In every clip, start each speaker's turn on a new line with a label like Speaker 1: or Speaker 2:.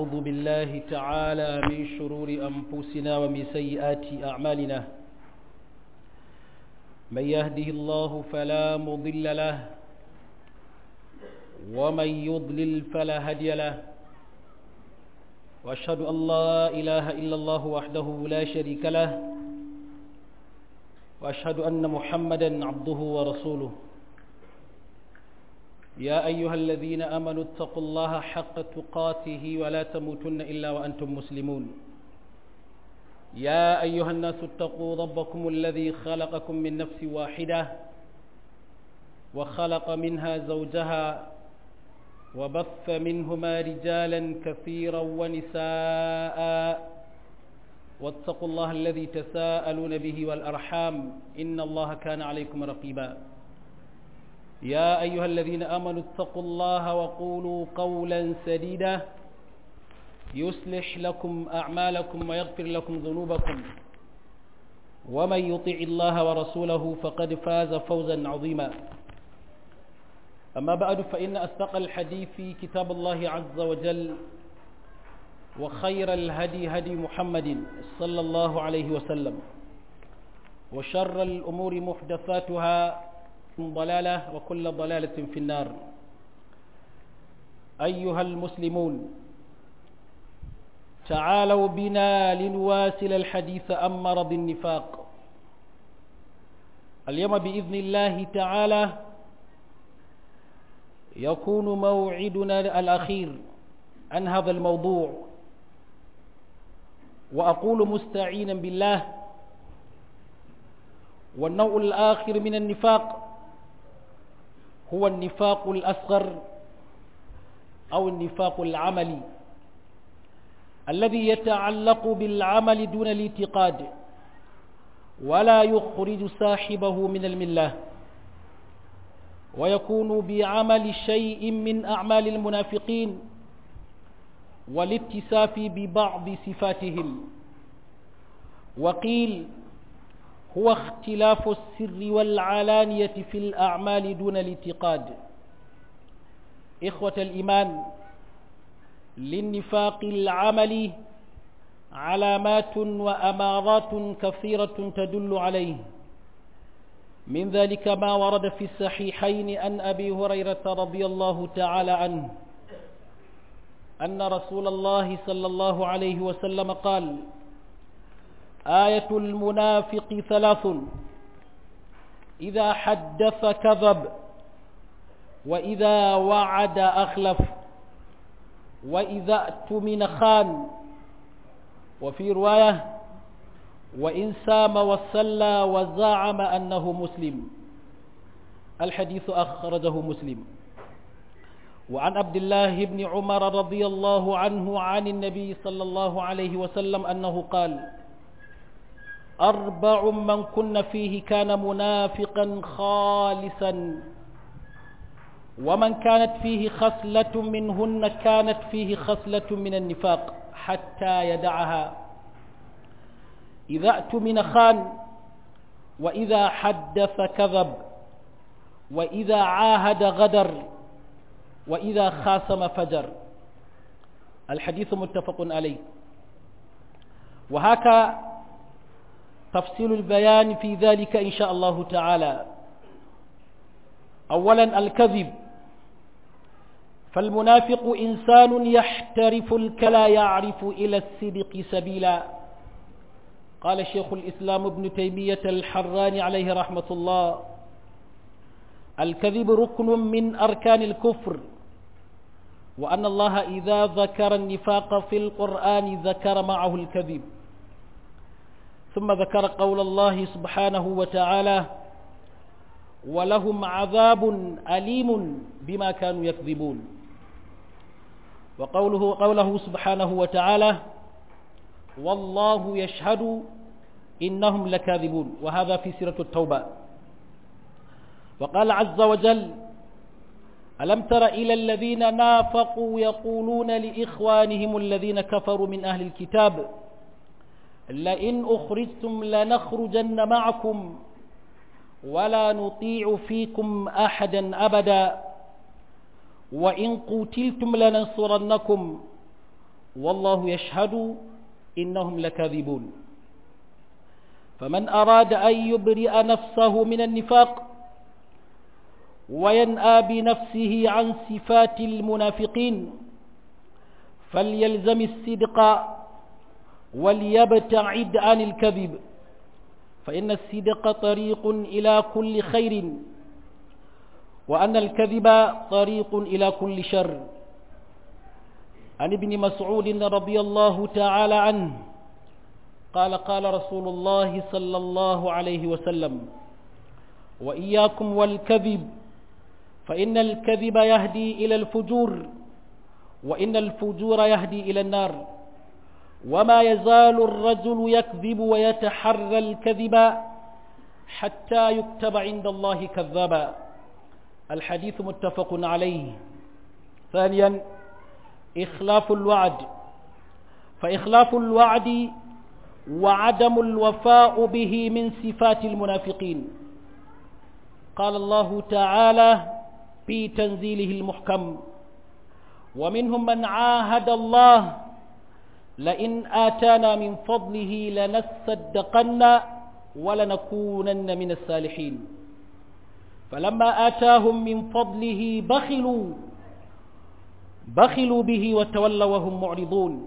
Speaker 1: ونعوذ بالله تعالى من شرور أنفسنا ومن سيئات أعمالنا من يهده الله فلا مضل له ومن يضلل فلا هدي له وأشهد أن لا إله إلا الله وحده لا شريك له وأشهد أن محمدا عبده ورسوله يا أيها الذين آمنوا اتقوا الله حق تقاته ولا تموتن إلا وأنتم مسلمون يا أيها الناس اتقوا ربكم الذي خلقكم من نفس واحدة وخلق منها زوجها وبث منهما رجالا كثيرا ونساء واتقوا الله الذي تساءلون به والأرحام إن الله كان عليكم رقيبا يا أيها الذين آمنوا اتقوا الله وقولوا قولا سديدا يصلح لكم أعمالكم ويغفر لكم ذنوبكم ومن يطع الله ورسوله فقد فاز فوزا عظيما أما بعد فإن أصدق الحديث في كتاب الله عز وجل وخير الهدي هدي محمد صلى الله عليه وسلم وشر الأمور محدثاتها ضلالة وكل ضلالة في النار أيها المسلمون تعالوا بنا لنواصل الحديث عن مرض النفاق اليوم بإذن الله تعالى يكون موعدنا الأخير عن هذا الموضوع وأقول مستعينا بالله والنوع الآخر من النفاق هو النفاق الأصغر أو النفاق العملي الذي يتعلق بالعمل دون الاعتقاد ولا يخرج صاحبه من المله ويكون بعمل شيء من أعمال المنافقين والاتساف ببعض صفاتهم وقيل هو اختلاف السر والعلانية في الأعمال دون الاعتقاد إخوة الإيمان للنفاق العملي علامات وأمارات كثيرة تدل عليه من ذلك ما ورد في الصحيحين أن أبي هريرة رضي الله تعالى عنه أن رسول الله صلى الله عليه وسلم قال آية المنافق ثلاث إذا حدث كذب وإذا وعد أخلف وإذا اؤتمن خان وفي رواية وإن سام وصلى وزعم أنه مسلم الحديث أخرجه مسلم وعن عبد الله بن عمر رضي الله عنه عن النبي صلى الله عليه وسلم أنه قال أربع من كن فيه كان منافقا خالصا ومن كانت فيه خصلة منهن كانت فيه خصلة من النفاق حتى يدعها إذا اؤتمن خان وإذا حدث كذب وإذا عاهد غدر وإذا خاصم فجر الحديث متفق عليه وهكا تفصيل البيان في ذلك إن شاء الله تعالى أولا الكذب فالمنافق إنسان يحترف الكلا يعرف إلى الصدق سبيلا قال شيخ الإسلام ابن تيمية الحراني عليه رحمة الله الكذب ركن من أركان الكفر وأن الله إذا ذكر النفاق في القرآن ذكر معه الكذب ثم ذكر قول الله سبحانه وتعالى ولهم عذاب أليم بما كانوا يكذبون وقوله قوله سبحانه وتعالى والله يشهد إنهم لكاذبون وهذا في سيرة التوبة وقال عز وجل ألم تر إلى الذين نافقوا يقولون لإخوانهم الذين كفروا من أهل الكتاب لئن أخرجتم لنخرجن معكم ولا نطيع فيكم أحدا أبدا وإن قتلتم لننصرنكم والله يشهد إنهم لكاذبون فمن أراد أن يبرئ نفسه من النفاق وينأى بنفسه عن صفات المنافقين فليلزم الصدق وليبتعد عن الكذب فإن الصدق طريق إلى كل خير وأن الكذب طريق إلى كل شر عن ابن مسعود رضي الله تعالى عنه قال قال رسول الله صلى الله عليه وسلم وإياكم والكذب فإن الكذب يهدي إلى الفجور وإن الفجور يهدي إلى النار وما يزال الرجل يكذب ويتحرى الكذب حتى يكتب عند الله كذابا الحديث متفق عليه ثانيا إخلاف الوعد فإخلاف الوعد وعدم الوفاء به من صفات المنافقين قال الله تعالى في تنزيله المحكم ومنهم من عاهد الله لئن آتانا من فضله لنصدقن ولنكونن من الصالحين فلما آتاهم من فضله بخلوا بخلوا به وتولوا وهم معرضون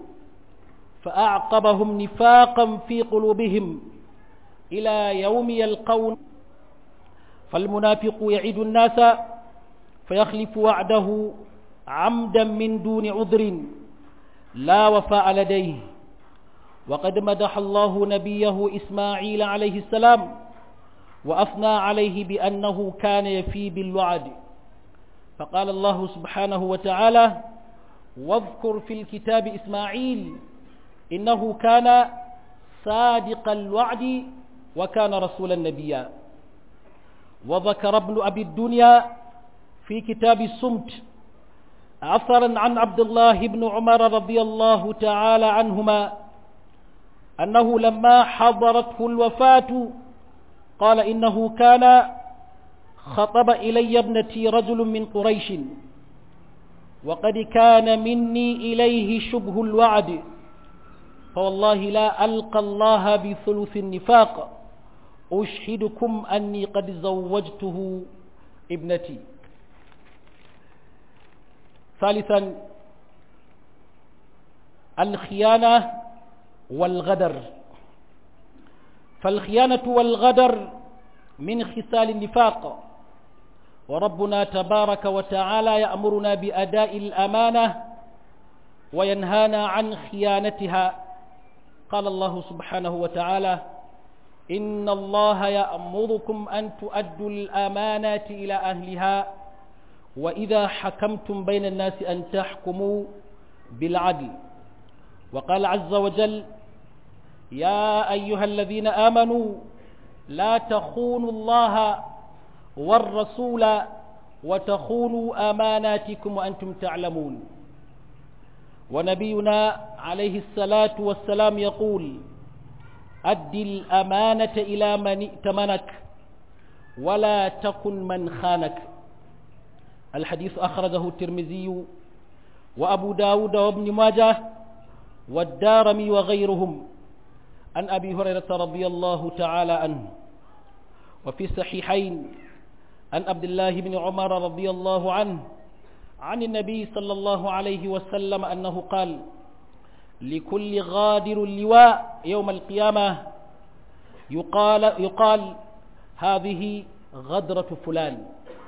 Speaker 1: فأعقبهم نفاقا في قلوبهم إلى يوم يلقون فالمنافق يعد الناس فيخلف وعده عمدا من دون عذر لا وفاء لديه وقد مدح الله نبيه إسماعيل عليه السلام وأثنى عليه بأنه كان يفي بالوعد فقال الله سبحانه وتعالى واذكر في الكتاب إسماعيل إنه كان صادق الوعد وكان رسولا نبيا وذكر ابن أبي الدنيا في كتاب الصمت عثرا عن عبد الله بن عمر رضي الله تعالى عنهما أنه لما حضرته الوفاة قال إنه كان خطب إلي ابنتي رجل من قريش وقد كان مني إليه شبه الوعد فوالله لا ألقى الله بثلث النفاق أشهدكم أني قد زوجته ابنتي ثالثا الخيانة والغدر فالخيانة والغدر من خصال النفاق وربنا تبارك وتعالى يأمرنا بأداء الأمانة وينهانا عن خيانتها قال الله سبحانه وتعالى إن الله يأمركم أن تؤدوا الأمانات إلى أهلها وإذا حكمتم بين الناس أن تحكموا بالعدل وقال عز وجل يا أيها الذين آمنوا لا تخونوا الله والرسول وتخونوا أماناتكم وأنتم تعلمون ونبينا عليه الصلاة والسلام يقول أد الأمانة إلى من ائتمنك ولا تكن من خانك الحديث أخرجه الترمذي وأبو داود وابن ماجه والدارمي وغيرهم عن أبي هريرة رضي الله تعالى عنه وفي الصحيحين عن عبد الله بن عمر رضي الله عنه عن النبي صلى الله عليه وسلم أنه قال لكل غادر اللواء يوم القيامة يقال, يقال هذه غدرة فلان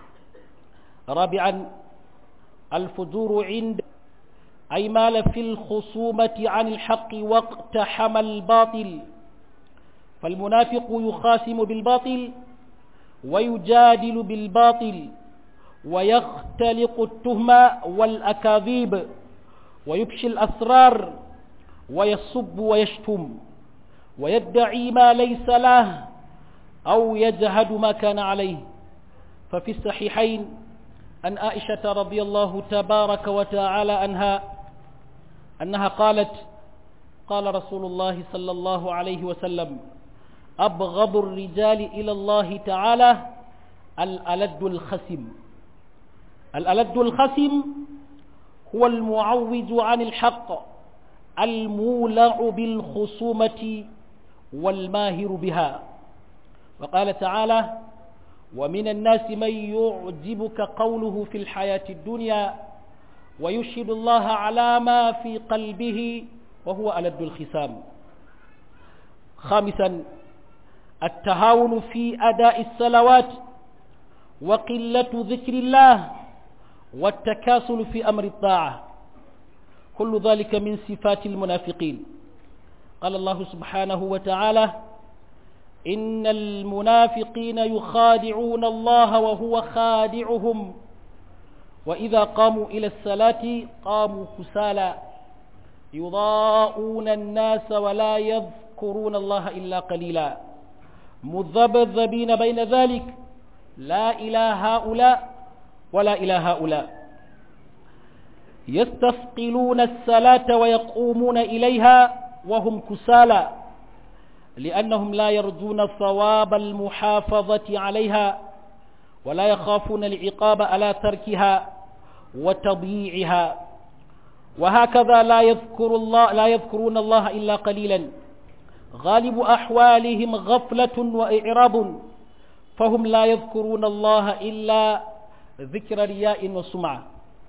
Speaker 1: رابعا الفجور عند أي مال في الخصومة عن الحق واقتحم الباطل فالمنافق يخاصم بالباطل ويجادل بالباطل ويختلق التهمة والأكاذيب ويبشي الأسرار ويصب ويشتم ويدعي ما ليس له أو يجهد ما كان عليه ففي الصحيحين أن عائشة رضي الله تبارك وتعالى عنها أنها قالت قال رسول الله صلى الله عليه وسلم أبغض الرجال إلى الله تعالى الألد الخسم الألد الخسم هو المعوج عن الحق المولع بالخصومة والماهر بها وقال تعالى ومن الناس من يعجبك قوله في الحياة الدنيا ويشهد الله على ما في قلبه وهو ألد الخسام خامسا التهاون في أداء الصلوات وقلة ذكر الله والتكاسل في أمر الطاعة كل ذلك من صفات المنافقين قال الله سبحانه وتعالى إن المنافقين يخادعون الله وهو خادعهم وإذا قاموا إلى الصلاة قاموا كسالى يضاءون الناس ولا يذكرون الله إلا قليلا مذبذبين بين ذلك لا إلى هؤلاء ولا إلى هؤلاء يستثقلون الصلاة ويقومون إليها وهم كسالى لأنهم لا يرجون ثواب المحافظة عليها ولا يخافون العقاب على تركها وتضييعها وهكذا لا يذكر الله لا يذكرون الله إلا قليلا غالب أحوالهم غفلة وإعراض فهم لا يذكرون الله إلا ذكر رياء وسمعة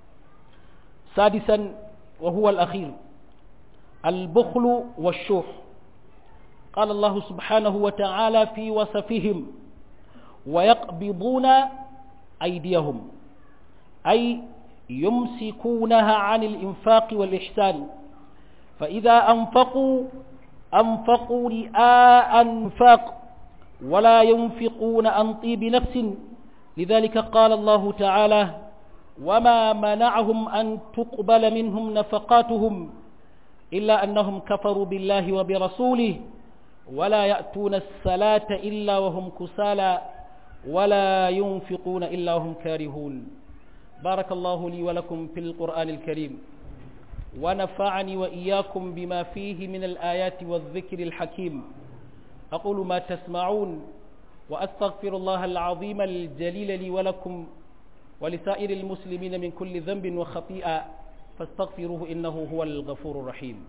Speaker 1: سادسا وهو الأخير البخل والشح قال الله سبحانه وتعالى في وصفهم ويقبضون أيديهم أي يمسكونها عن الإنفاق والإحسان فإذا أنفقوا أنفقوا رئاء أنفاق ولا ينفقون عن طيب نفس لذلك قال الله تعالى وما منعهم أن تقبل منهم نفقاتهم إلا أنهم كفروا بالله وبرسوله ولا يأتون الصلاة إلا وهم كسالى ولا ينفقون إلا وهم كارهون بارك الله لي ولكم في القرآن الكريم ونفعني وإياكم بما فيه من الآيات والذكر الحكيم أقول ما تسمعون وأستغفر الله العظيم الجليل لي ولكم ولسائر المسلمين من كل ذنب وخطيئة فاستغفروه إنه هو الغفور الرحيم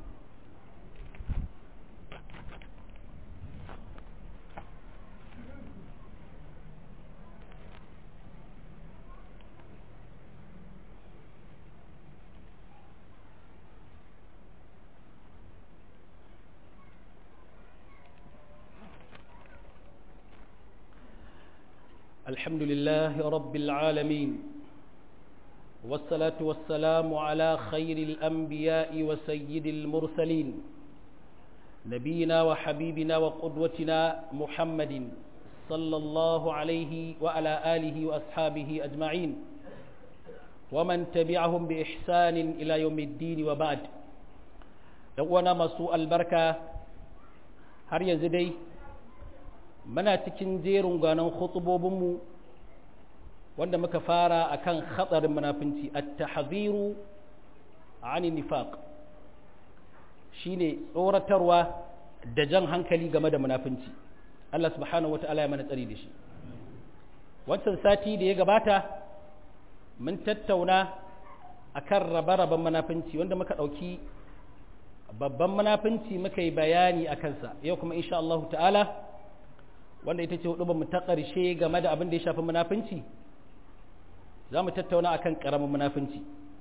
Speaker 1: الحمد لله رب العالمين والصلاة والسلام على خير الأنبياء وسيد المرسلين نبينا وحبيبنا وقدوتنا محمد صلى الله عليه وعلى آله وأصحابه أجمعين ومن تبعهم بإحسان إلى يوم الدين وبعد يوانا مسوء البركة هر يزدي muna cikin jerin gwanon khutubobinmu wanda muka fara akan hatsarin munafinci at-tahziru ani nifaq shine tsoratarwa da jan hankali game da munafinci Allah subhanahu wata'ala ya mana tsari da shi wancan sati da ya gabata mun tattauna akan rabe-raben munafinci wanda muka ɗauki babban munafinci muka yi bayani a kansa yau kuma insha Allah ta'ala wanda ita ce hudu mu ta ƙarshe game da abin da ya shafi munafinci za mu tattauna akan ƙaramin munafinci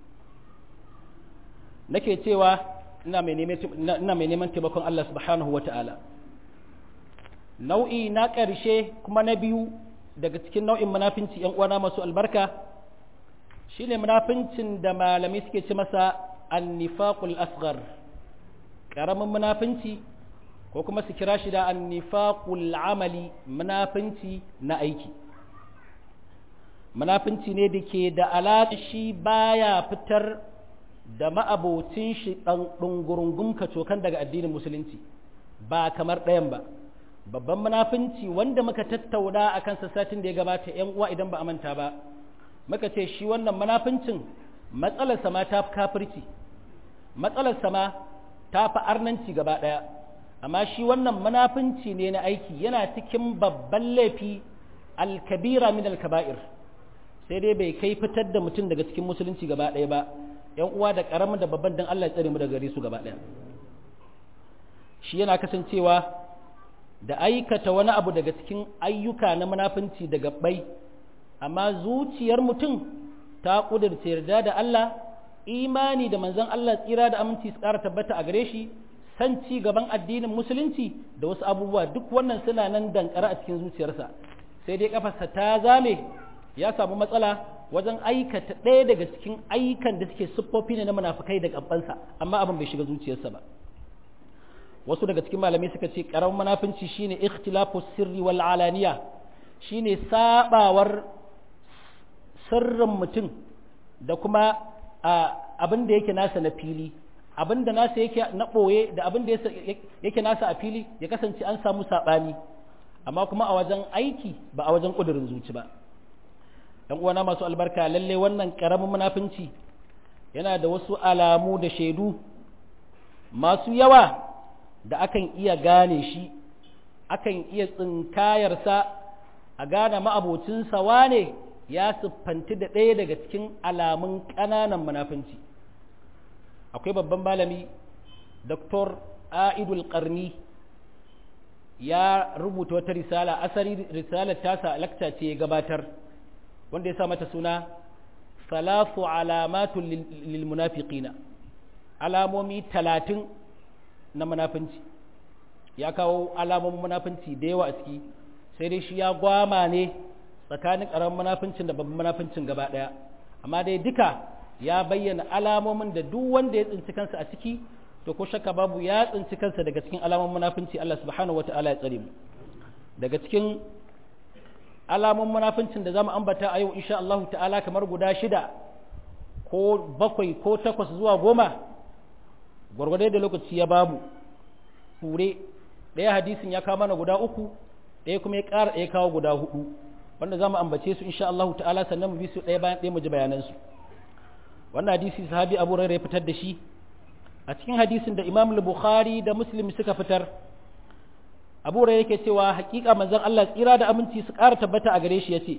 Speaker 1: nake cewa ina mai neman taimakon Allah subhanahu wa ta'ala nau'i na ƙarshe kuma na biyu daga cikin nau'in munafinci ‘yan uwana masu albarka shi ne munafincin da malamai suke ci masa annifaqul asghar ƙaramin munafinci ko kuma su kira shi da annifaqul amali munafinci na aiki munafinci ne da ke da alaƙa shi baya fitar da ma'abocin shi ɗan ɗungurungun kacokan daga addinin musulunci ba kamar ɗayan ba babban munafinci wanda muka tattauna a kan satin da ya gabata ‘yan uwa idan ba a manta ba muka ce shi wannan munafincin matsalarsa ma ta fi kafirci matsalarsa ma ta fi arnanci gaba ɗaya amma shi wannan munafinci ne na aiki yana cikin babban laifi alkabira min alkaba'ir sai dai bai kai fitar da mutum daga cikin musulunci gaba ɗaya ba ‘yan uwa da ƙaramin da babban dan Allah ya tsare mu daga gare su gaba ɗaya shi yana kasancewa da aikata wani abu daga cikin ayyuka na munafunci da gabbai amma zuciyar mutum ta ƙudurce yarda da Allah imani da manzon Allah tsira da aminci su ƙara tabbata a gare shi san ci gaban addinin musulunci da wasu abubuwa duk wannan suna nan dankara a cikin zuciyarsa sai dai kafarsa ta zame ya samu matsala wajen aikata ɗaya daga cikin ayyukan da suke siffofi ne na munafukai da gabansa amma abin bai shiga zuciyarsa ba wasu daga cikin malamai suka ce karamin munafunci shine ikhtilafu sirri wal alaniya shine sabawar sirrin mutum da kuma abin da yake nasa na fili abin da nasa yake na ɓoye da abin da yake nasa a fili ya kasance an samu saɓani amma kuma a wajen aiki ba a wajen ƙudurin zuci ba ɗan uwana masu albarka lalle wannan ƙaramin munafunci yana da wasu alamu da shaidu masu yawa da akan iya gane shi akan iya tsinkayarsa a gane ma'abocinsa wane ya siffanti da ɗaya daga cikin alamun ƙananan munafunci akwai babban malami Dr. Aidul Qarni ya rubuta wata risala asali risalar tasa lakta ce ya gabatar wanda ya sa mata suna salafu alamatun lil munafiqina alamomi talatin na munafunci ya kawo alamomin munafunci da yawa a ciki sai dai shi ya gwama ne tsakanin ƙaramin munafincin da babban munafincin gaba ɗaya amma dai duka ya bayyana alamomin da duk wanda ya tsinci kansa a ciki to ko shakka babu ya tsinci kansa daga cikin alamomin munafinci Allah subhanahu wata'ala ya tsare mu daga cikin alamomin munafincin da zamu ambata a yau insha Allah ta'ala kamar guda shida ko bakwai ko takwas zuwa goma gwargwadai da lokaci ya bamu ture ɗaya hadisin ya kawo mana guda uku ɗaya kuma ya ƙara ɗaya kawo guda hudu wanda za mu ambace su insha Allah ta'ala sannan mu bi su ɗaya bayan ɗaya mu ji bayanansu wannan hadisi sahabi Abu Hurairah ya fitar da shi a cikin hadisin da Imam Bukhari da Muslim suka fitar Abu Hurairah yake cewa hakika manzon Allah tsira da aminci su ƙara tabbata a gare shi yace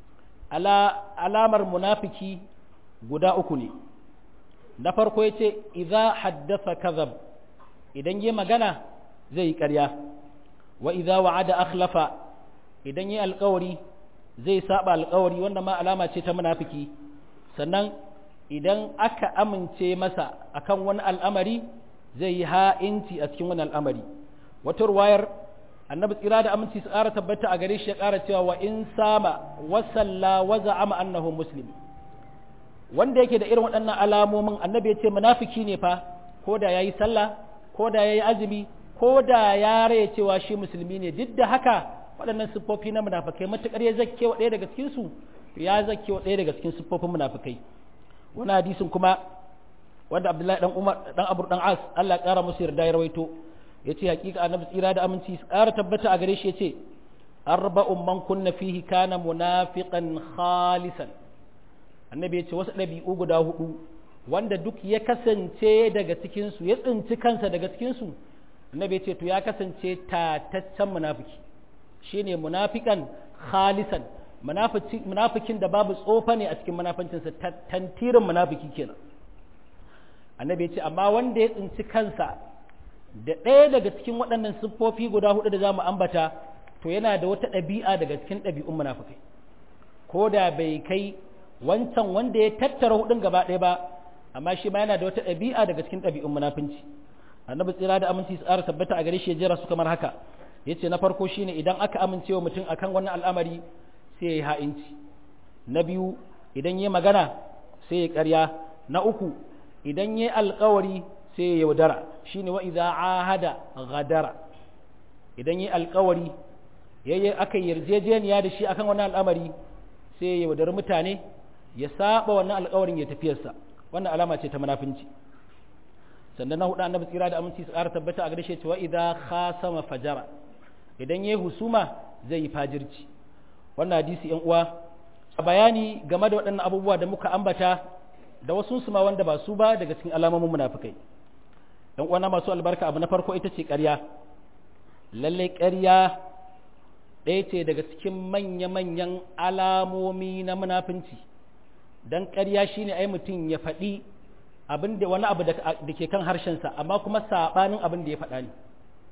Speaker 1: ala alamar munafiki guda uku ne na farko yace idza haddatha kadhab idan yi magana zai yi ƙarya wa idza wa'ada akhlafa idan yi alƙawari zai saba alƙawari wanda ma alama ce ta munafiki sannan idan aka amince masa akan wani al'amari zai yi ha'inci a cikin wani al'amari wata ruwayar annabi tsira da aminci su ƙara tabbata a gare shi ya ƙara cewa wa in sama wasalla wa za'ama annahu muslim wanda yake da irin waɗannan alamomin annabi ya ce munafiki ne fa ko da yayi sallah ko da yayi azumi ko da ya raya cewa shi musulmi ne duk da haka waɗannan siffofi na munafikai matuƙar ya zakke wa ɗaya daga cikin su ya zakke wa ɗaya daga cikin siffofin munafikai wani hadisin kuma wanda Abdullahi dan Umar dan Abu dan As Allah ƙara musu yarda ya rawaito yace hakika annabi tsira da aminci su ƙara tabbata a gare shi yace arba'un man kunna fihi kana munafiqan khalisan annabi yace wasu ɗabi'u guda hudu wanda duk ya kasance daga cikin su ya tsinci kansa daga cikin su annabi yace to ya kasance tataccen munafiki shine munafiqan khalisan munafikin da babu tsofa ne a cikin munafancinsa tantirin munafiki kenan annabi ya ce amma wanda ya tsinci kansa da ɗaya daga cikin waɗannan siffofi guda hudu da za mu ambata to yana da wata ɗabi'a daga cikin ɗabi'un munafikai ko da bai kai wancan wanda ya tattara hudun gaba ɗaya ba amma shi ma yana da wata ɗabi'a daga cikin ɗabi'un munafinci annabi tsira da aminci tsara tabbata a gare shi ya jera su kamar haka yace na farko shine idan aka amincewa mutum akan wani al'amari sai ya yi ha'inci na biyu idan ya magana sai ya ƙarya na uku idan ya alƙawari sai ya yaudara shine wa idza ahada ghadara idan ya alƙawari yayi aka yarjejeniya da shi akan wani al'amari sai ya yaudari mutane ya saba wannan alƙawarin ya tafiyarsa wannan alama ce ta munafinci sannan na hudu annabi tsira da aminci su ƙara tabbata a gare shi cewa idza khasama fajara idan yayi husuma zai yi fajirci wannan hadisi yan uwa a bayani game da waɗannan abubuwa da muka ambata da wasu su ma wanda ba su ba daga cikin alamomin munafikai yan uwa masu albarka abu na farko ita ce ƙarya lalle ƙarya ɗaya ce daga cikin manya-manyan alamomi na munafinci dan ƙarya shine ai mutum ya faɗi abin da wani abu da ke kan harshensa amma kuma saɓanin abin da ya faɗa ne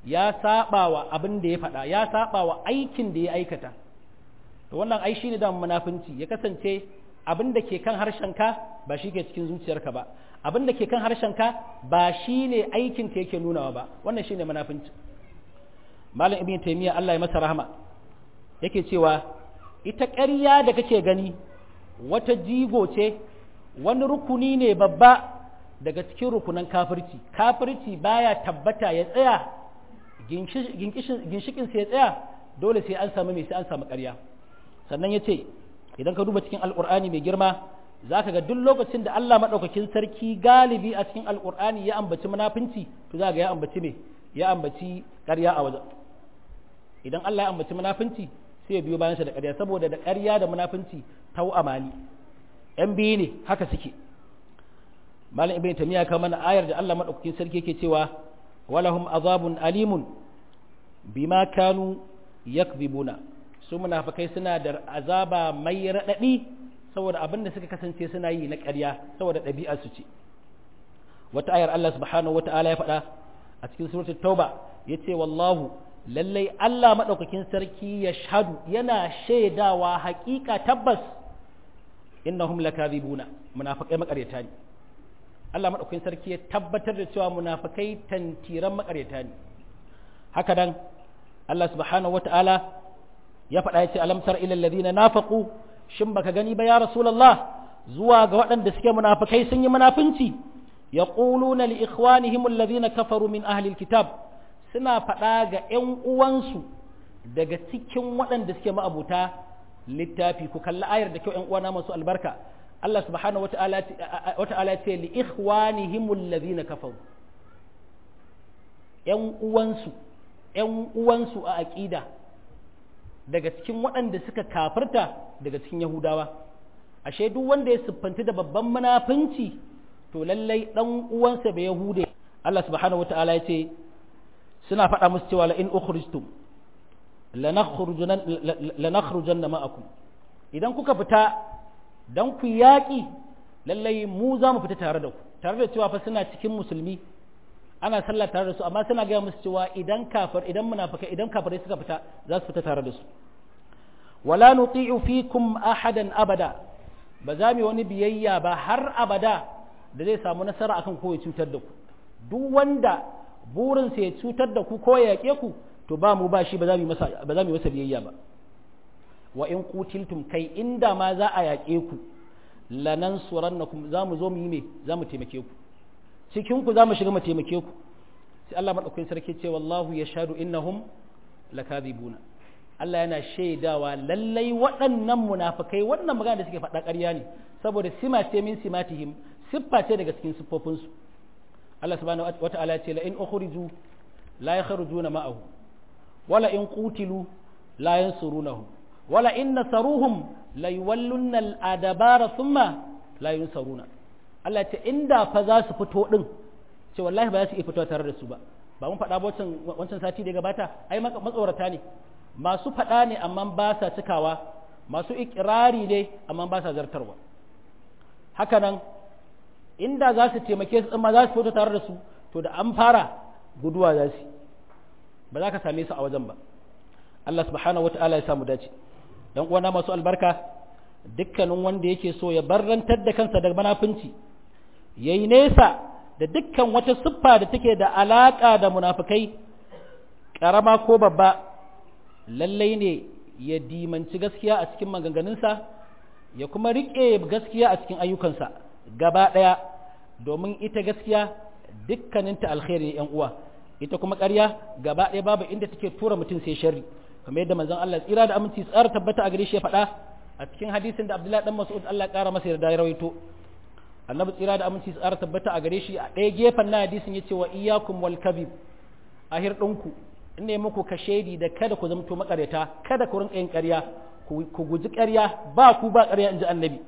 Speaker 1: ya saba wa abin da ya faɗa ya saba wa aikin da ya aikata to wannan ai shine da munafinci ya kasance abin da ke kan harshenka ba shi ke cikin zuciyarka ba abin da ke kan harshenka ba shi ne aikin ka yake nunawa ba wannan shine munafinci malam ibn taymiya Allah ya masa rahama yake cewa ita ƙarya da kake gani wata jigo ce wani rukuni ne babba daga cikin rukunan kafirci kafirci baya tabbata ya tsaya ginshikin sai ya tsaya dole sai an samu mai sai an samu ƙarya sannan ya ce idan ka duba cikin alƙur'ani mai girma za ka ga duk lokacin da Allah maɗaukakin sarki galibi a cikin alƙur'ani ya ambaci munafinci to za ga ya ambaci me ya ambaci ƙarya a wajen idan Allah ya ambaci munafinci sai ya biyo bayansa da ƙarya saboda da ƙarya da munafinci tau amali ‘yan biyu ne haka suke malam ibn tamiya ka mana ayar da Allah maɗaukakin sarki yake cewa walahum azabun alimun bima kanu yakzibuna su munafikai suna da azaba mai raɗaɗi saboda abin da suka kasance suna yi na ƙarya saboda ɗabi'ar su ce wata ayar Allah subhanahu wata'ala ya faɗa a cikin suratul tauba yace wallahu lallai Allah maɗaukakin sarki ya shahadu yana shaidawa haƙiƙa tabbas innahum lakadhibuna munafikai makaryata ne Allah maɗaukakin sarki ya tabbatar da cewa munafikai tantiran makaryata ne haka nan Allah subhanahu wata'ala ya faɗa ya ce alamtar ilal ladina nafaqu shin baka gani ba ya rasulullah zuwa ga waɗanda suke munafikai sun yi munafinci yaquluna li ikhwanihim alladhina kafaru min ahli alkitab suna faɗa ga ƴan uwansu daga cikin waɗanda suke ma'abuta littafi ku kalli ayar da kyau ƴan uwana masu albarka Allah subhanahu wata'ala ce li ikhwanihim alladhina kafaru ƴan uwansu ƴan uwansu a aqida daga cikin waɗanda suka kafirta daga cikin Yahudawa ashe duk wanda ya siffanti da babban munafunci to lallai dan uwansa bai Yahude Allah subhanahu wata'ala ya ce suna faɗa musu cewa la in ukhrijtum lanakhrujanna ma'akum idan kuka fita dan ku yaƙi lallai mu za mu fita tare da ku tare da cewa fa suna cikin musulmi ana sallah tare da su amma suna gaya musu cewa idan kafir idan munafikai idan kafirai suka fita za su fita tare da su wala nuti'u fikum ahadan abada ba za mu wani biyayya ba har abada da zai samu nasara akan ko ya cutar da ku duk wanda burinsa ya cutar da ku ko ya yaƙe ku to ba mu ba shi ba za mu masa ba za mu masa biyayya ba wa in qutiltum kai inda ma za a yaƙe ku lanansurannakum za mu zo mu yi me za mu taimake ku cikin ku za mu shiga mu taimake ku sai Allah madaukakin sarki ce wallahu yashhadu innahum lakadibuna Allah yana shaidawa lallai waɗannan munafikai wannan magana da suke faɗa ƙarya ne saboda sima ce min simatihim siffa ce daga cikin siffofinsu Allah subhanahu wata'ala ya ce la in ukhriju la yakhrujuna ma'ahu wala in qutilu la yansurunahu wala in nasaruhum la yuwallunna al-adabara thumma la yunsaruna Allah ya ce inda fa za su fito din ce wallahi ba za su iya fitowa tare da su ba ba mun faɗa wancan wancan sati da ya gabata ai matsorata ne masu faɗa ne amma ba sa cikawa masu ikirari ne amma ba sa zartarwa haka nan inda za su taimake su amma za su fito tare da su to da an fara guduwa za su ba za ka same su a wajen ba Allah subhanahu wata'ala ya samu dace dan uwana masu albarka dukkanin wanda yake so ya barrantar da kansa daga manafinci yayi nesa da dukkan wata siffa da take da alaka da munafikai karama ko babba lallai ne ya dimanci gaskiya a cikin maganganunsa ya kuma riƙe gaskiya a cikin ayyukansa gaba ɗaya domin ita gaskiya dukkaninta alkhairi yan uwa ita kuma ƙarya gaba ɗaya babu inda take tura mutum sai sharri kamar yadda manzon Allah tsira da aminci tsara tabbata a gare shi ya faɗa a cikin hadisin da Abdullahi dan Mas'ud Allah ƙara masa yarda ya rawaito annabi tsira da aminci tsara tabbata a gare shi a ɗaya gefen na hadisin yace wa iyyakum wal kabib a hirɗinku in ne muku kashedi da kada ku zamto makareta kada ku rinka yin ƙarya ku guji ƙarya ba ku ba ƙarya in ji annabi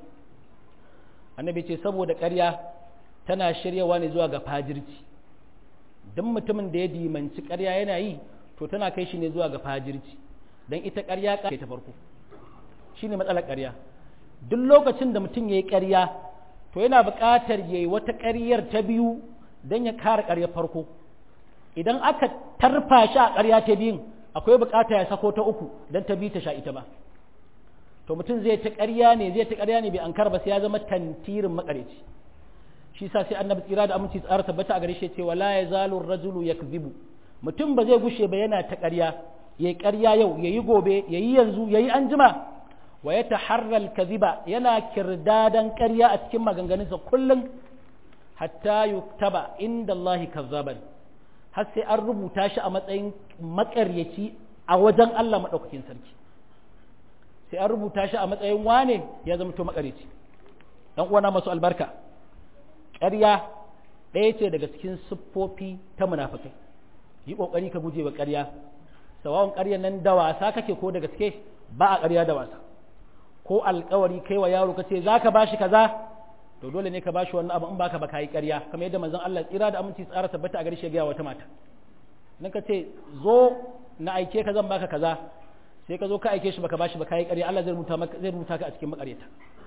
Speaker 1: annabi ce saboda ƙarya tana shiryawa ne zuwa ga fajirci don mutumin da ya dimanci ƙarya yana yi to tana kai shi ne zuwa ga fajirci don ita ƙarya ƙarya ta farko shi ne matsalar ƙarya duk lokacin da mutum ya yi ƙarya to yana buƙatar ya yi wata ƙaryar ta biyu don ya kare ƙaryar farko idan aka tarfa shi a ƙarya ta biyun akwai bukata ya sako ta uku don ta bi ta sha ita ba to mutum zai ta ƙarya ne zai ta ƙarya ne bai an ba sai ya zama tantirin makareci shi sa sai annabi tsira da aminci tsara tabbata a gare shi ce wala ya zalu rajulu yakzibu mutum ba zai gushe ba yana ta ƙarya yayi ƙarya yau yayi gobe yayi yanzu yayi anjima wa ya taharral kaziba yana kirdadan ƙarya a cikin maganganunsa kullum hatta yuktaba inda Allah kazzaban har sai an rubuta shi a matsayin makaryaci a wajen Allah maɗaukakin sarki sai an rubuta shi a matsayin wane ya zama to makaryaci dan uwana masu albarka ƙarya ɗaya ce daga cikin siffofi ta munafikai yi ƙoƙari ka guje wa ƙarya sawawan ƙaryar nan da wasa kake ko da gaske ba a ƙarya da wasa ko alƙawari kai wa yaro kace zaka bashi kaza to dole ne ka bashi wannan abu in baka ba kai ƙarya kamar yadda manzon Allah tsira da aminci tsara tabbata a gare shi ga wata mata nan ka ce zo na aike ka zan baka kaza sai ka zo ka aike shi baka bashi ba kai ƙarya Allah zai rubuta maka zai rubuta ka a cikin makaryata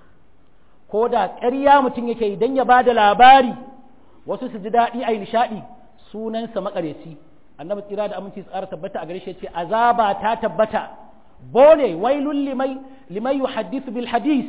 Speaker 1: ko da ƙarya mutum yake idan ya bada labari wasu su ji daɗi a yi nishaɗi sunansa makaryaci annabi tsira da aminci tsara tabbata a gare shi ce azaba ta tabbata bone wailul limai limai yuhaddithu bil hadis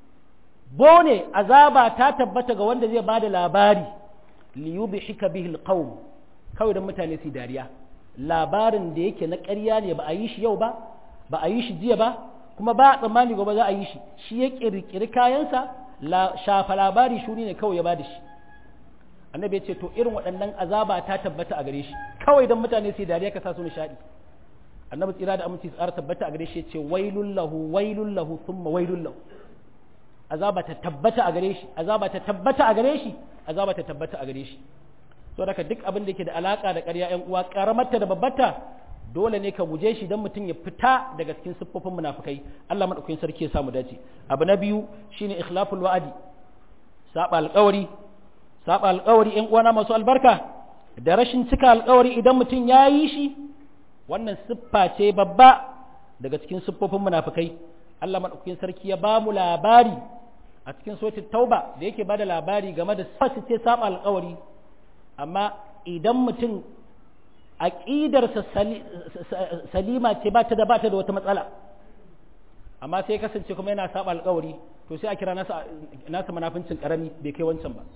Speaker 1: bone azaba ta tabbata ga wanda zai bada labari li yudhika bihi al qawm kawai dan mutane su dariya labarin da yake na ƙarya ne ba a yi shi yau ba ba a yi shi jiya ba kuma ba a tsammani gobe za a yi shi shi ya kirkiri kayansa shafa labari shuni ne kawai ya bada shi annabi ya ce to irin waɗannan azaba ta tabbata a gare shi kawai dan mutane su dariya ka sa su nishadi annabi tsira da aminci tsara tabbata a gare shi ya ce wailul lahu wailul lahu thumma wailul lahu azaba ta tabbata a gare shi azaba ta tabbata a gare shi azaba ta tabbata a gare shi to daga duk abin da yake da alaka da ƙarya ƴan uwa karamarta da babbarta dole ne ka guje shi don mutum ya fita daga cikin siffofin munafukai Allah madaukakin sarki ya samu dace abu na biyu shine ikhlaful wa'adi saba alƙawari saba alƙawari ƴan uwana masu albarka da rashin cika alƙawari idan mutum ya yi shi wannan siffa ce babba daga cikin siffofin munafukai Allah madaukakin sarki ya ba mu labari a cikin suratul tauba da yake bada labari game da siffa ce saba alƙawari amma idan mutum aƙidarsa salima ce ba ta da ba ta da wata matsala amma sai kasance kuma yana saba alƙawari to sai a kira nasa nasa munafincin karami bai kai wancan ba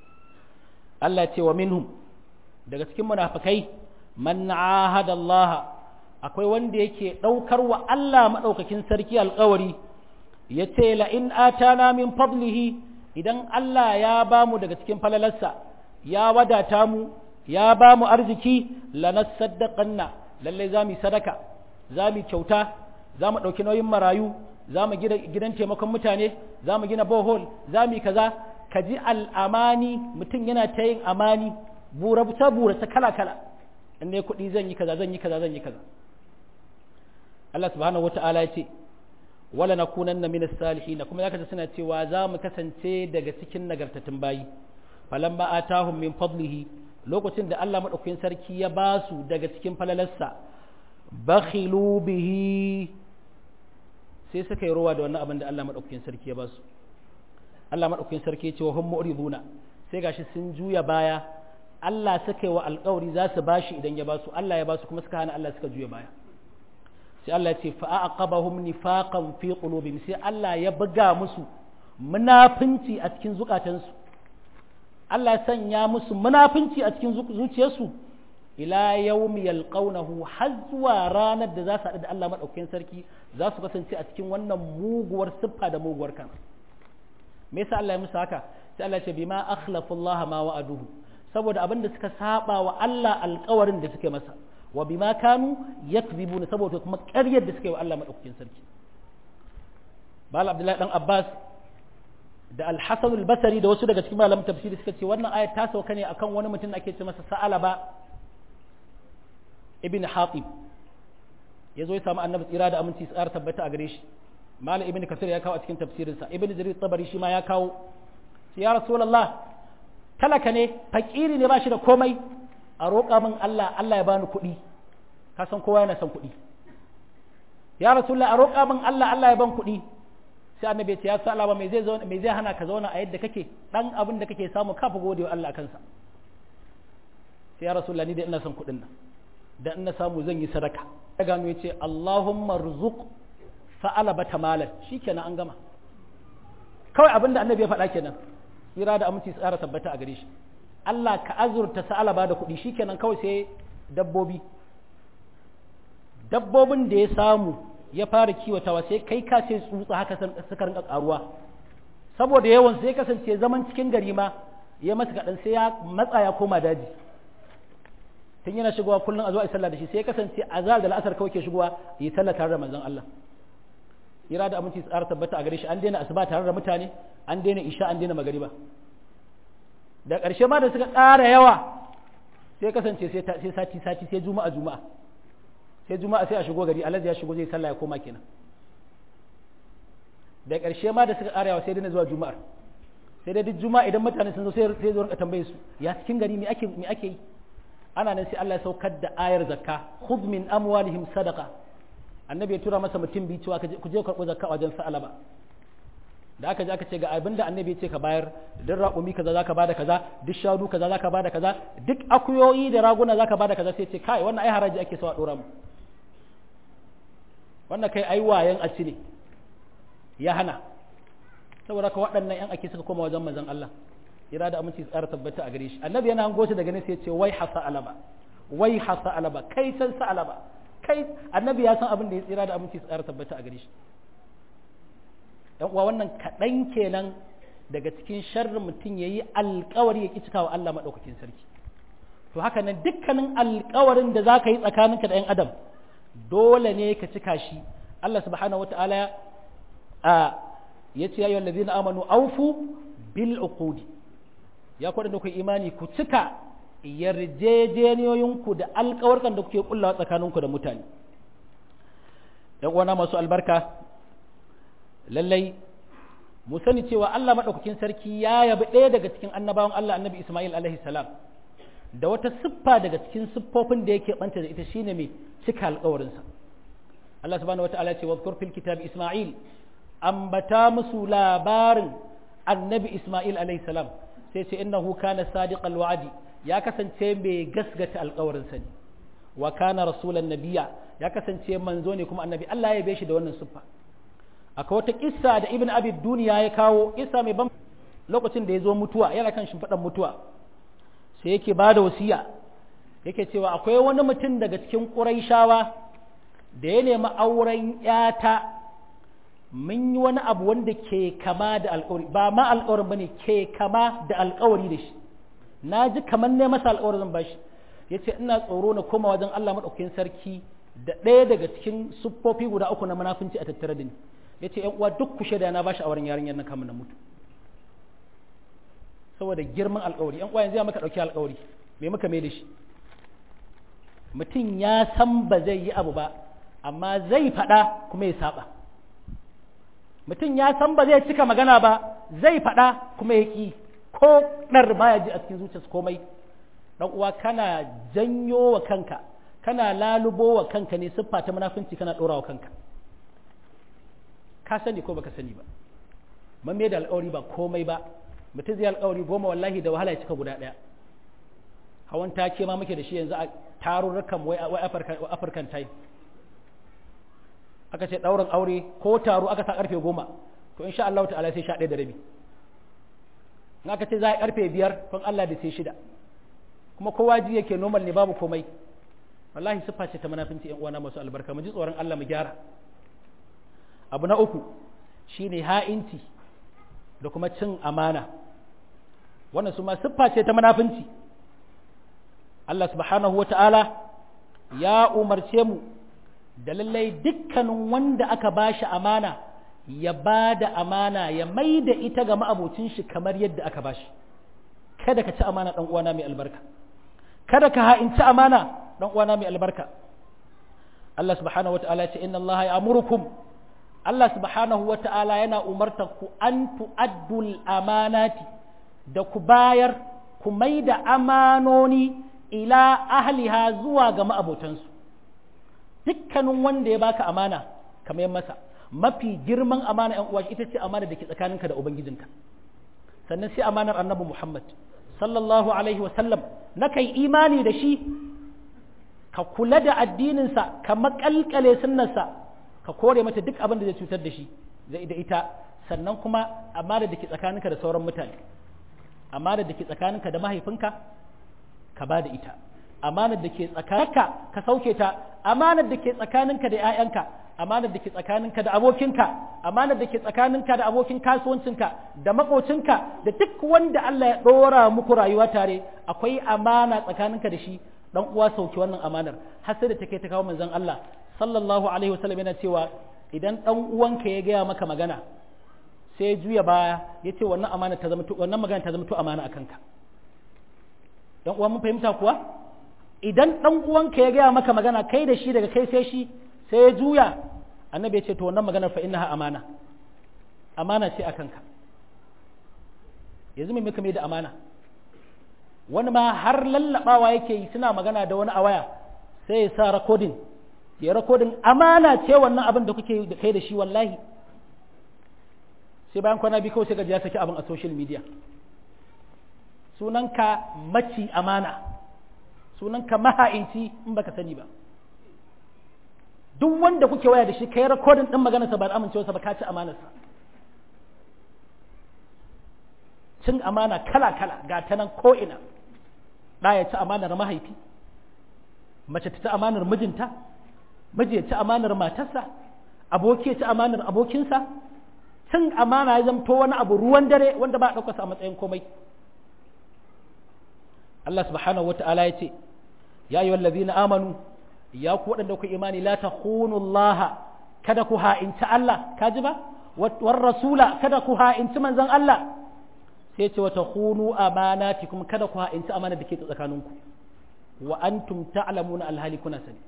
Speaker 1: Allah ce wa minhum daga cikin munafikai man ahada Allah akwai wanda yake daukar wa Allah madaukakin sarki alƙawari yace la in atana min fadlihi idan Allah ya bamu daga cikin falalarsa ya wadata mu ya ba mu arziki lanasaddaqanna lalle za mu sadaka za mu kyauta za mu ɗauki nauyin marayu za mu gina gidan taimakon mutane za mu gina bohol za mu yi kaza ka ji al'amani mutum yana ta yin amani burabuta burata kala kala in ne kuɗi zan yi kaza zan yi kaza zan yi kaza Allah subhanahu wata'ala ya ce wala nakunanna minas salihin kuma zaka ji suna cewa za mu kasance daga cikin nagartattun bayi falamma atahum min fadlihi lokacin da Allah maɗaukakin sarki ya ba su daga cikin falalarsa bakhilu bihi sai suka yi rowa da wannan abin da Allah maɗaukakin sarki ya ba su Allah maɗaukakin sarki ya ce wa hum mu'riduna sai gashi sun juya baya Allah suka yi wa alƙawari za su bashi idan ya ba su Allah ya ba su kuma suka hana Allah suka juya baya sai Allah ya ce fa aqabahum nifaqan fi qulubihim sai Allah ya buga musu munafinci a cikin zukatansu Allah ya sanya musu munafinci a cikin zuciyarsu ila yawmi yalqawnahu har zuwa ranar da za su haɗu da Allah madaukakin sarki za su kasance a cikin wannan muguwar siffa da muguwar kan me yasa Allah ya musu haka sai Allah ya ce bima akhlafu Allah ma wa'aduhu saboda abin da suka saba wa Allah alƙawarin da suke masa wa bima kanu yakzibuna saboda kuma ƙaryar da suke wa Allah madaukakin sarki Bala Abdullahi dan Abbas da alhassan albasari da wasu daga cikin malamin tafsiri suka ce wannan ayat ta sauka ne akan wani mutum ake ce masa sa'alaba ibn hatib ya zo ya samu annabi tsira da aminci tsara tabbata a gare shi malam ibn kasir ya kawo a cikin tafsirinsa ibn jarir tabari shi ma ya kawo sai ya rasulullah talaka ne fakiri ne ba shi da komai a roƙa min Allah Allah ya bani kuɗi ka san kowa yana son kuɗi ya rasulullah a roƙa min Allah Allah ya ban kuɗi sai annabi ya ce ya sa ba me zai zauna me zai hana ka zauna a yadda kake dan abin da kake samu ka fa gode wa Allah kansa sai ya rasulullah ni da ina son kuɗin nan da ina samu zan yi sadaka ya gano ya ce Allahumma rzuq fa'alaba tamalan shikenan an gama kawai abin da annabi ya faɗa kenan tsira da aminci tsara tabbata a gare shi Allah ka azurta sa'alaba da kuɗi shikenan kawai sai dabbobi dabbobin da ya samu ya fara kiwatawa sai kai ka ce tsutsa haka suka rinka karuwa saboda yawan sai kasance zaman cikin gari ma ya masa kaɗan sai ya matsa ya koma daji tun yana shigowa kullum a zuwa a sallah da shi sai ya kasance azhar da la'asar kawai ke shigowa yi sallah tare da manzon Allah ira da aminci tsara tabbata a gare shi an daina asuba tare da mutane an daina isha an daina magariba da ƙarshe ma da suka ƙara yawa sai kasance sai sati sati sai juma'a juma'a sai juma'a sai a shigo gari alhaji ya shigo zai sallah ya koma kenan da ƙarshe ma da suka ƙara yawa sai daina zuwa juma'ar sai dai duk juma'a idan mutane sun zo sai sai zo rinka tambaye su ya cikin gari me ake me ake yi ana nan sai Allah ya saukar da ayar zakka khudh min amwalihim sadaqa annabi ya tura masa mutum biyu cewa ku je karɓo zakka wajen sa'alaba da aka je aka ce ga abin da annabi ya ce ka bayar duk raƙumi kaza zaka bada kaza duk shanu kaza zaka bada kaza duk akuyoyi da raguna zaka bada kaza sai ce kai wannan ai haraji ake so a dora mu wannan kai ai wayan a ne ya hana saboda ka waɗannan yan ake suka koma wajen manzon Allah ira da aminci tsara tabbata a gare shi annabi yana hango shi daga nesa ya ce wai hasa alaba wai hasa alaba kai san sa alaba kai annabi ya san abin da ya tsira da aminci tsara tabbata a gare shi yan uwa wannan kaɗan kenan daga cikin sharrin mutum ya yi alkawari ya ƙi cika wa Allah maɗaukakin sarki to haka nan dukkanin alkawarin da za ka yi tsakaninka da 'yan adam dole ne ka cika shi Allah subhanahu wata'ala a ya ce ya yi na amanu aufu bil uqudi ya kwaɗa da ku imani ku cika yarjejeniyoyinku da alkawarkan da kuke kullawa tsakaninku da mutane ‘yan uwana masu albarka lallai mu sani cewa Allah maɗaukakin sarki ya yabi ɗaya daga cikin annabawan Allah annabi Ismail alaihi salam da wata siffa daga cikin siffofin da yake ɓanta da ita shine mai cika alkawarinsa Allah subhanahu wa ta'ala ce wa fil kitab Ismail ambata musu labarin annabi Ismail alaihi salam sai ce innahu kana sadiqal wa'di ya kasance mai gasgata alkawarinsa ne wa kana rasulan nabiya ya kasance manzo ne kuma annabi Allah ya shi da wannan siffa akwai wata kissa da ibn abi duniya ya kawo kissa mai ban lokacin da ya zo mutuwa yana kan shimfiɗan mutuwa sai yake ba da wasiya yake cewa akwai wani mutum daga cikin ƙuraishawa da ya nemi auren yata mun yi wani abu wanda ke kama da alƙawari ba ma alƙawarin bane ke kama da alƙawari da shi na ji kamar ne masa alƙawarin zan bashi ya ce ina tsoro na koma wajen Allah maɗaukakin sarki da ɗaya daga cikin siffofi guda uku na munafunci a tattare da ni ya ce uwa duk kushe da na bashi auren yarinyar nan kamun na mutu saboda girman alƙawari yan uwa yanzu ya maka ɗauki alƙawari me muka mai da shi mutum ya san ba zai yi abu ba amma zai faɗa kuma ya saba mutum ya san ba zai cika magana ba zai faɗa kuma ya ƙi ko ɗar baya ji a cikin zuciyarsa komai dan uwa kana janyo wa kanka kana lalubo wa kanka ne siffa ta munafunci kana ɗora wa kanka ka sani ko baka sani ba man mai da alƙawari ba komai ba mutum zai alƙawari goma wallahi da wahala ya cika guda ɗaya hawan take ma muke da shi yanzu a tarurrukan wai african time aka ce ɗaurin aure ko taro aka sa ƙarfe goma to insha Allah ta'ala sai sha ɗaya da rabi in aka ce za a ƙarfe biyar don Allah da sai shida kuma kowa ji yake normal ne babu komai wallahi siffa ce ta munafinci ƴan uwana masu albarka mu ji tsoron Allah mu gyara abu na uku shine ha'inci da kuma cin amana wannan su ma siffa ce ta munafinci Allah subhanahu wa ta'ala ya umarce mu da lallai dukkanin wanda aka ba shi amana ya ba da amana ya mai da ita ga ma'abocin shi kamar yadda aka ba shi kada ka ci amana ɗan uwana mai albarka kada ka ha'inci amana ɗan uwana mai albarka Allah subhanahu wa ta'ala ce inna Allah ya amurukum Allah subhanahu wa ta'ala yana umarta ku an tu'addul amanati da ku bayar ku mai da amanoni ila ahliha zuwa ga ma'abotansu dukkanin wanda ya baka amana kamar yan masa mafi girman amana yan uwa ita ce amana da ke tsakaninka da ubangijinka sannan sai amanar annabi Muhammad sallallahu alaihi wasallam na kai imani da shi ka kula da addininsa ka makalkale sunnarsa ka kore mata duk abin da zai cutar da shi da ita sannan kuma amana da ke tsakaninka da sauran mutane amana da ke tsakaninka da mahaifinka ka ba da ita amanar da ke tsakaninka ka sauke ta amanar da ke tsakaninka da 'ya'yanka amanar da ke tsakaninka da abokinka amanar da ke tsakaninka da abokin kasuwancinka da makocinka da duk wanda Allah ya ɗora muku rayuwa tare akwai amana tsakaninka da shi dan uwa sauke wannan amanar har sai da take ta kawo manzon Allah sallallahu alaihi wasallam yana cewa idan dan uwanka ya gaya maka magana sai juya baya ya ce wannan amana ta zama wannan magana ta zama to amana akan ka dan uwa mun fahimta kuwa idan dan uwanka ya gaya maka magana kai da shi daga kai sai shi sai ya juya annabi ya ce to wannan maganar fa innaha amana amana ce akan ka yanzu mai muka mai da amana wani ma har lallabawa yake yi suna magana da wani a waya sai ya sa rakodin ya rakodin amana ce wannan abin da kuke da kai da shi wallahi sai bayan kwana biyu kawai sai gaji ya saki abin a social media sunanka maci amana sunanka maha'inci in baka sani ba duk wanda kuke waya da shi kai rakodin din maganarsa ba da amincewarsa ba ka ci amanarsa cin amana kala-kala ga ta nan ko'ina ɗa ya ci amanar mahaifi mace ta ci amanar mijinta miji ya ci amanar matarsa aboki ya ci amanar abokinsa cin amana ya zamto wani abu ruwan dare wanda ba a ɗaukarsa a matsayin komai Allah subhanahu wa ta'ala ya ce ya yi wallazi na amanu ya ku waɗanda ku imani la ta Allah kada ku ha'inci Allah ka ji ba war rasula kada ku ha'inci manzon Allah sai ce wata hunu amanati kuma kada ku ha'inci amana da ke tsakaninku wa antum ta'lamuna alhali kuna sani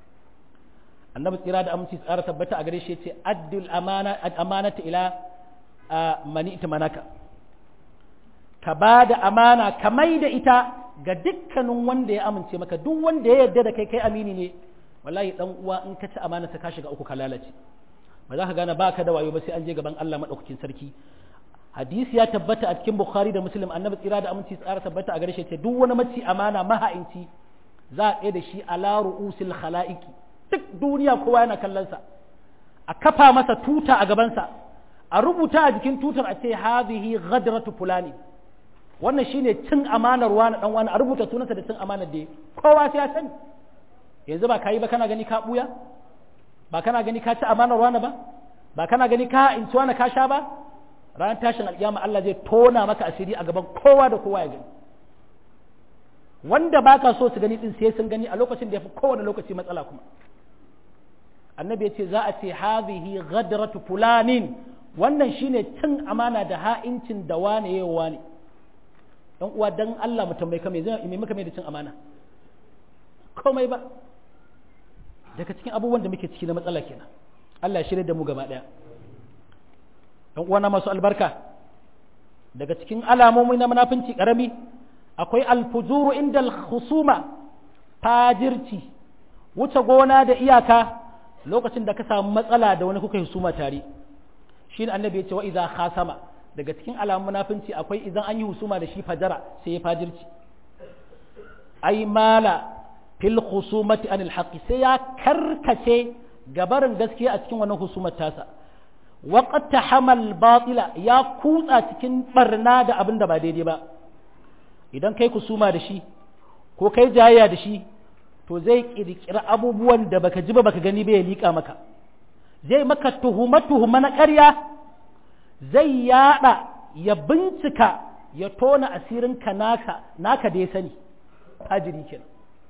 Speaker 1: annabi tsira da aminci tsara tabbata a gare shi yace addul amana amanata ila mani manaka ka ba da amana ka mai da ita ga dukkanin wanda ya amince maka duk wanda ya yarda da kai kai amini ne wallahi dan uwa in ka ci amana ka shiga uku ka lalace ba za ka gane ba ka da wayo ba sai an je gaban Allah madaukakin sarki hadisi ya tabbata a cikin bukhari da muslim annabi tsira da aminci tsara tabbata a gare shi ce duk wani maci amana maha'inci za a tsaye da shi ala ru'usil khalaiki duk duniya kowa yana kallon sa a kafa masa tuta a gaban sa a rubuta a jikin tutar a ce hadhihi ghadratu fulani wannan shine cin amanar wani dan wani a rubuta sunansa da cin amanar da kowa sai ya sani yanzu ba kai ba kana gani ka buya ba kana gani ka ci amanar wani ba ba kana gani ka inci wani ka sha ba ranar tashin alƙiyama Allah zai tona maka asiri a gaban kowa da kowa ya gani wanda baka so su gani din sai sun gani a lokacin da ya fi kowane lokaci matsala kuma annabi ya ce za a ce hazihi ghadratu fulanin wannan shine cin amana da ha'incin da wane yayi wane dan uwa dan Allah mu tambaye ka me zai me muka mai da cin amana komai ba daga cikin abubuwan da muke ciki na matsala kenan Allah ya shirye da mu gaba daya ‘yan uwana masu albarka daga cikin alamomi na munafinci ƙarami akwai alfujuru inda husuma fajirci wuce gona da iyaka lokacin da ka samu matsala da wani kuka husuma tare shi ne annabi ya ce wa iza khasama daga cikin alamun munafinci akwai idan an yi husuma da shi fajara sai ya fajirci ai mala fil husumati anil haqqi sai ya karkace gabarin gaskiya a cikin wannan husumar tasa waƙad ta hamal batila ya kutsa cikin barna da abin da ba daidai ba idan kai kusuma da shi ko kai jayayya da shi to zai ƙirƙiri abubuwan da baka ji ba baka gani ba ya liƙa maka zai maka tuhuma tuhuma na ƙarya zai yaɗa ya bincika ya tona asirin ka naka naka da ya sani fajiri kenan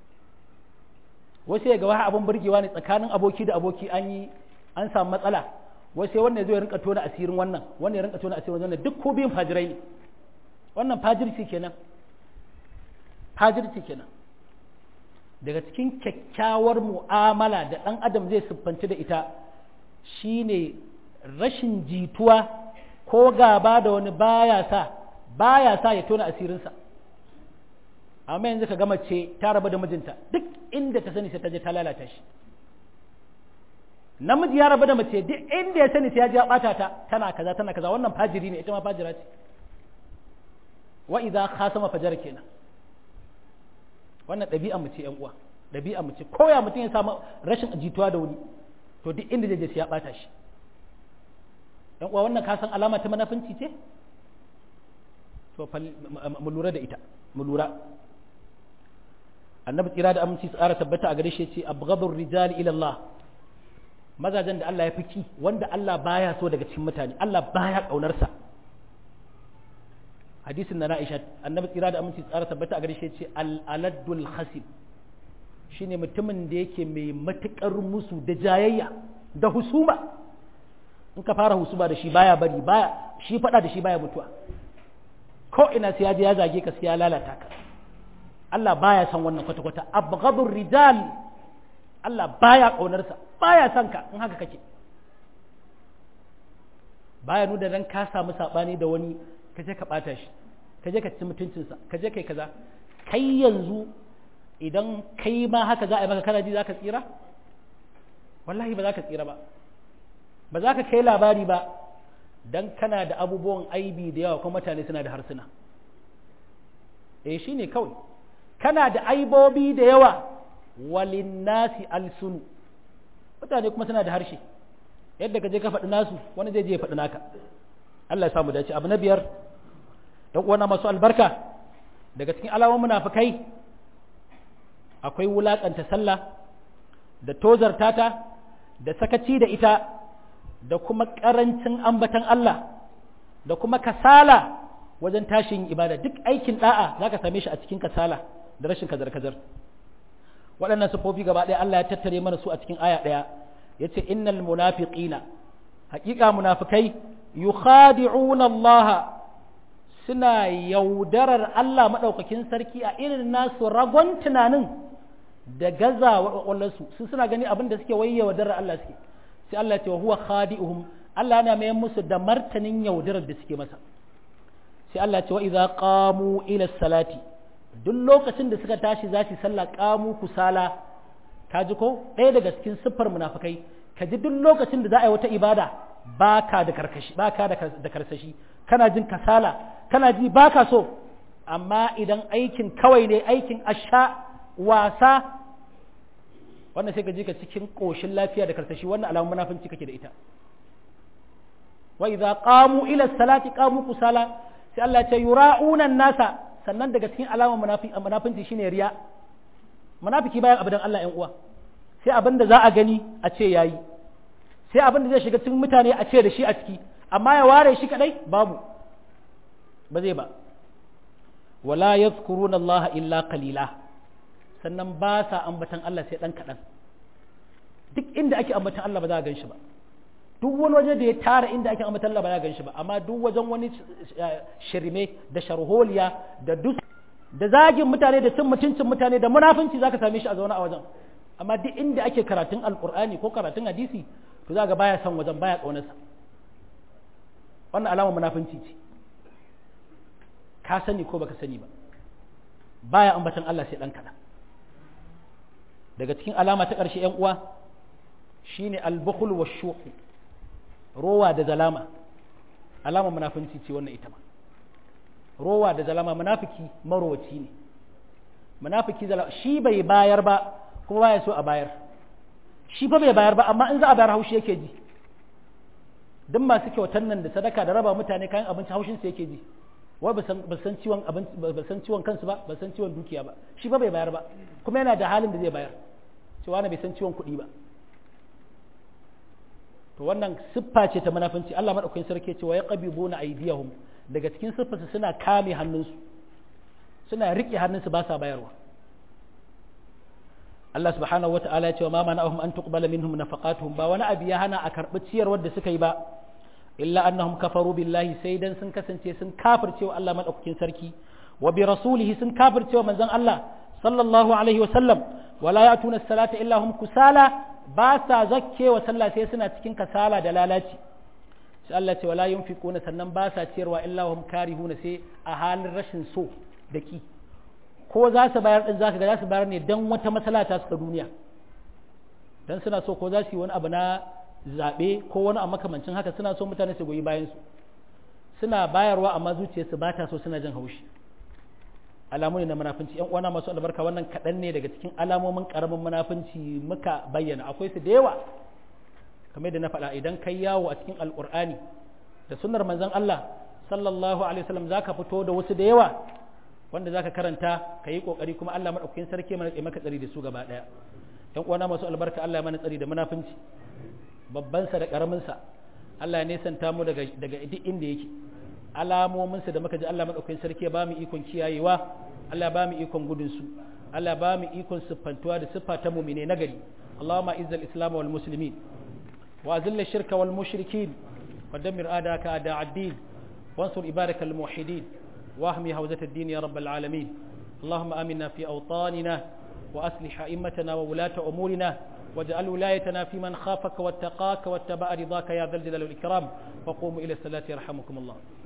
Speaker 1: wasu ya ga wani abin burgewa ne tsakanin aboki da aboki an yi an samu matsala wai sai wannan zai rinka tona asirin wannan wannan ya rinka tona asirin wannan duk ko biyan fajirai ne wannan fajirci kenan fajirci kenan daga cikin kyakkyawar mu'amala da ɗan adam zai siffanci da ita shine rashin jituwa ko gaba da wani baya sa baya sa ya tona asirinsa amma yanzu ka gama ce ta raba da mijinta duk inda ta sani sai ta je ta lalata shi namiji ya rabu da mace duk inda ya sani sai ya ji ya bata ta tana kaza tana kaza wannan fajiri ne ita ma fajira ce wa idza khasama fajar kenan wannan ɗabi'a mu ce ƴan uwa ɗabi'a mu ce koya mutum ya samu rashin jituwa da wani to duk inda zai je sai ya bata shi ƴan uwa wannan ka san alama ta manafinci ce to mu lura da ita mu lura annabi tsira da aminci tsara tabbata a gare shi ce abghadur rijal ila Allah mazajen da Allah ya fiki wanda Allah baya so daga cikin mutane Allah baya kaunar sa hadisin na Aisha annabi tsira da aminci tsara tabbata a gare shi ce al aladul khasib shine mutumin da yake mai matukar musu da jayayya da husuma in ka fara husuma da shi baya bari baya shi fada da shi baya mutuwa ko ina sai ya je ya zage ka sai ya lalata ka Allah baya son wannan kwata-kwata abghadur rijal Allah baya ƙaunarsa baya son ka in haka kake baya nuna dan ka samu sabani da wani ka je ka bata shi ka je ka ci mutuncinsa ka je kai kaza kai yanzu idan kai ma haka za a yi maka kana ji za ka tsira wallahi ba za ka tsira ba ba za ka kai labari ba dan kana da abubuwan aibi da yawa kuma mutane suna da harsuna eh shine kawai kana da aibobi da yawa walinnasi alsunu mutane kuma suna da harshe yadda ka je ka faɗi nasu wani zai je ya faɗi naka Allah ya samu dace abu na biyar ɗan uwana masu albarka daga cikin alamomin munafikai akwai wulakanta sallah da tozarta ta da sakaci da ita da kuma ƙarancin ambatan Allah da kuma kasala wajen tashin ibada duk aikin da'a zaka same shi a cikin kasala da rashin kazar-kazar waɗannan sufofi gaba ɗaya Allah ya tattare mana su a cikin aya ɗaya ya ce innal munafiqina haƙiƙa munafikai yukhadi'una Allah suna yaudarar Allah maɗaukakin sarki a irin nasu ragon tunanin da gazawa ƙwaƙwallarsu su suna gani abin da suke waye yaudarar Allah suke sai Allah ce wa huwa khadi'uhum Allah yana mayan musu da martanin yaudarar da suke masa sai Allah ce wa idza qamu ila salati duk lokacin da suka tashi za su sallah kamu kusala ka ji ko ɗaya daga cikin siffar munafikai ka ji duk lokacin da za a yi wata ibada baka da karkashi baka da karsashi kana jin kasala kana ji baka so amma idan aikin kawai ne aikin asha wasa wannan sai ka ji ka cikin koshin lafiya da karsashi wannan alamun munafinci kake da ita wa idza qamu ila salati qamu kusala sai Allah ya ce yura'una nasa sannan daga cikin alamar munafinci shine riya munafiki bayan abu dan Allah ƴan uwa sai abin da za a gani a ce yayi sai abin da zai shiga cikin mutane a ce da shi a ciki amma ya ware shi kadai babu ba zai ba wala yadhkuruna Allah illa qalila sannan ba sa ambatan Allah sai dan kadan duk inda ake ambatan Allah ba za a gan shi ba duk wani waje da ya tara inda ake ambatan Allah ba za a gan shi ba amma duk wajen wani shirme da sharholiya da dus da zagin mutane da cin mutuncin mutane da munafunci zaka same shi a zaune a wajen amma duk inda ake karatun alkur'ani ko karatun hadisi to za ga baya son wajen baya kaunarsa wannan alama munafunci ce ka sani ko baka sani ba baya ambatan Allah sai dan kaɗan daga cikin alama ta ƙarshe ‘yan uwa shine al-bukhl wa shuhu rowa da zalama alama munafunci ce wannan ita ma rowa da zalama munafiki marowaci ne munafiki zalama shi bai bayar ba kuma baya so a bayar shi fa bai bayar ba amma in za a bayar haushi yake ji duk masu kyautan nan da sadaka da raba mutane kayan abinci haushin su yake ji wai ba san ciwon abinci ba san ciwon kansu ba ba san ciwon dukiya ba shi fa bai bayar ba kuma yana da halin da zai bayar cewa na bai san ciwon kuɗi ba to wannan siffa ce ta munafunci Allah madaukakin sarki ce wa yaqbiduna aydiyahum daga cikin siffarsu suna kame hannunsu suna rike hannunsu ba sa bayarwa Allah subhanahu wa ta'ala ya ce wa ma mana'ahum an tuqbala minhum nafaqatuhum ba wani abu ya hana a karbi ciyarwar da suka yi ba illa annahum kafaru billahi sai dan sun kasance sun kafircewa Allah madaukakin sarki wa bi rasulihi sun kafircewa manzon Allah sallallahu alaihi wa sallam wala ya'tuna as-salata illa hum kusala ba sa zakkewa sallah sai suna cikin kasala da lalaci sai Allah ce wala yunfiquna sannan ba sa ciyarwa illa hum karihuna sai a halin rashin so da ki ko za su bayar din zaka ga za su bayar ne dan wata matsala ta suka duniya dan suna so ko za su yi wani abu na zaɓe ko wani a makamancin haka suna so mutane su goyi bayan su suna bayarwa amma zuciyarsu ba ta so suna jin haushi alamu ne na munafunci yan uwana masu albarka wannan kaɗan ne daga cikin alamomin ƙaramin munafunci muka bayyana akwai su da yawa kamar da na faɗa idan kai yawo a cikin alƙur'ani da sunnar manzon Allah sallallahu alaihi wasallam zaka fito da wasu da yawa wanda zaka karanta ka yi kokari kuma Allah madaukakin sarki mana maka tsari da su gaba daya yan uwana masu albarka Allah ya mana tsari da munafunci babban sa da karamin sa Allah ya nesanta mu daga daga duk inda yake alamomin sa da muka ji Allah madaukakin sarki ya ba mu ikon kiyayewa Allah ya ba mu ikon gudun su Allah ya ba mu ikon siffantuwa da siffa ta mu'mine nagari Allahumma izzal islam wal muslimin wa azil shirka wal mushrikin ودمر آداك أداء الدين وانصر عبادك الموحدين واحمي حوزة الدين يا رب العالمين اللهم آمنا في أوطاننا وأصلح أئمتنا وولاة أمورنا واجعل ولايتنا في من خافك واتقاك واتبع رضاك يا ذا الجلال والإكرام وقوموا إلى الصلاة يرحمكم الله